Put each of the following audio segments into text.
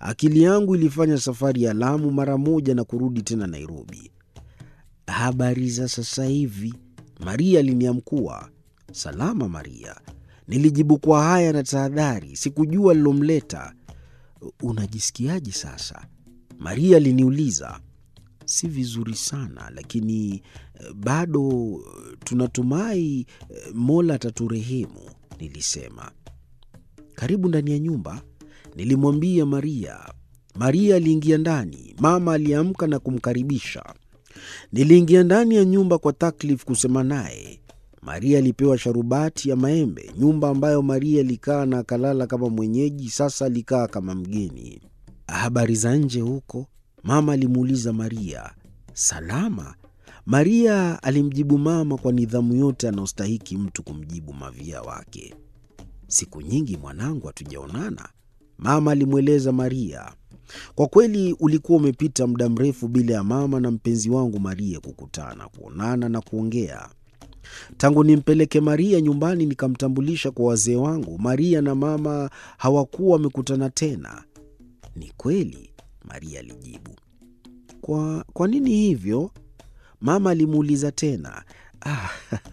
Akili yangu ilifanya safari ya Lamu mara moja na kurudi tena Nairobi. Habari za sasa hivi? Maria aliniamkua. Salama Maria, nilijibu kwa haya na tahadhari. Sikujua lilomleta. Unajisikiaje sasa? Maria aliniuliza. Si vizuri sana, lakini bado tunatumai Mola ataturehemu, nilisema. Karibu ndani ya nyumba, nilimwambia Maria. Maria aliingia ndani. Mama aliamka na kumkaribisha. Niliingia ndani ya nyumba kwa taklif kusema naye. Maria alipewa sharubati ya maembe. Nyumba ambayo Maria alikaa na akalala kama mwenyeji, sasa alikaa kama mgeni. Habari za nje huko? Mama alimuuliza Maria. Salama, Maria alimjibu mama kwa nidhamu yote anaostahiki mtu kumjibu mavia wake. Siku nyingi mwanangu, hatujaonana, mama alimweleza Maria. Kwa kweli ulikuwa umepita muda mrefu bila ya mama na mpenzi wangu Maria kukutana, kuonana na kuongea. Tangu nimpeleke Maria nyumbani nikamtambulisha kwa wazee wangu, Maria na mama hawakuwa wamekutana tena. Ni kweli, Maria alijibu. Kwa, kwa nini hivyo? Mama alimuuliza tena. Ah,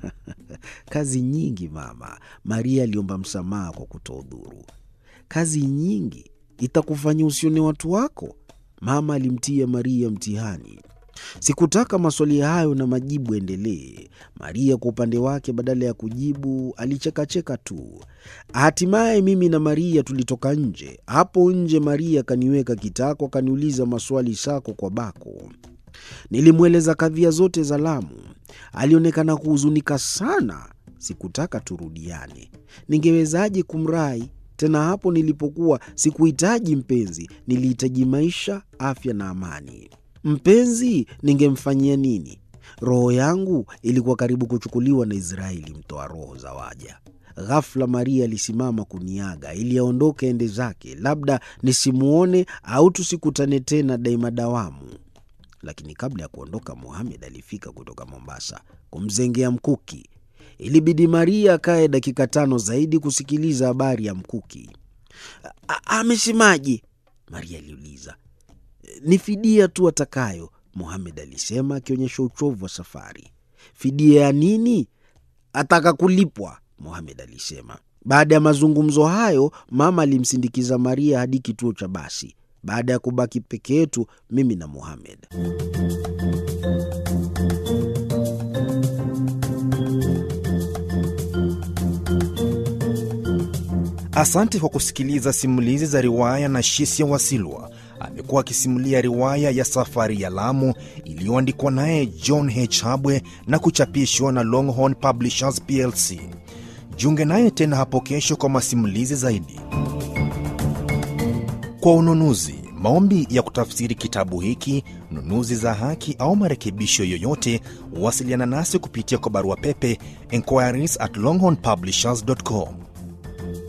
kazi nyingi mama, Maria aliomba msamaha kwa kutoudhuru. Kazi nyingi itakufanya usione watu wako? Mama alimtia Maria mtihani. Sikutaka maswali hayo na majibu endelee. Maria kwa upande wake, badala ya kujibu, alichekacheka tu. Hatimaye mimi na Maria tulitoka nje. Hapo nje, Maria akaniweka kitako, akaniuliza maswali sako kwa bako. Nilimweleza kadhia zote za Lamu. Alionekana kuhuzunika sana. Sikutaka turudiane. Ningewezaje kumrai tena? Hapo nilipokuwa sikuhitaji mpenzi, nilihitaji maisha, afya na amani. Mpenzi ningemfanyia nini? Roho yangu ilikuwa karibu kuchukuliwa na Israeli, mtoa roho za waja. Ghafla Maria alisimama kuniaga ili aondoke ende zake, labda nisimwone au tusikutane tena daima dawamu. Lakini kabla ya kuondoka, Muhamed alifika kutoka Mombasa kumzengea mkuki. Ilibidi Maria akaye dakika tano zaidi kusikiliza habari ya mkuki. Amesemaje? Maria aliuliza. Ni fidia tu atakayo, Muhamed alisema akionyesha uchovu wa safari. Fidia ya nini? Ataka kulipwa, Muhamed alisema. Baada ya mazungumzo hayo, mama alimsindikiza Maria hadi kituo cha basi. Baada ya kubaki peke yetu, mimi na Muhamed. Asante kwa kusikiliza simulizi za riwaya na Shisia Wasilwa. Amekuwa akisimulia riwaya ya Safari ya Lamu iliyoandikwa naye John H. Habwe na kuchapishwa na Longhorn Publishers plc. Jiunge naye tena hapo kesho kwa masimulizi zaidi. Kwa ununuzi, maombi ya kutafsiri kitabu hiki, nunuzi za haki au marekebisho yoyote, wasiliana nasi kupitia kwa barua pepe inquiries at longhornpublishers.com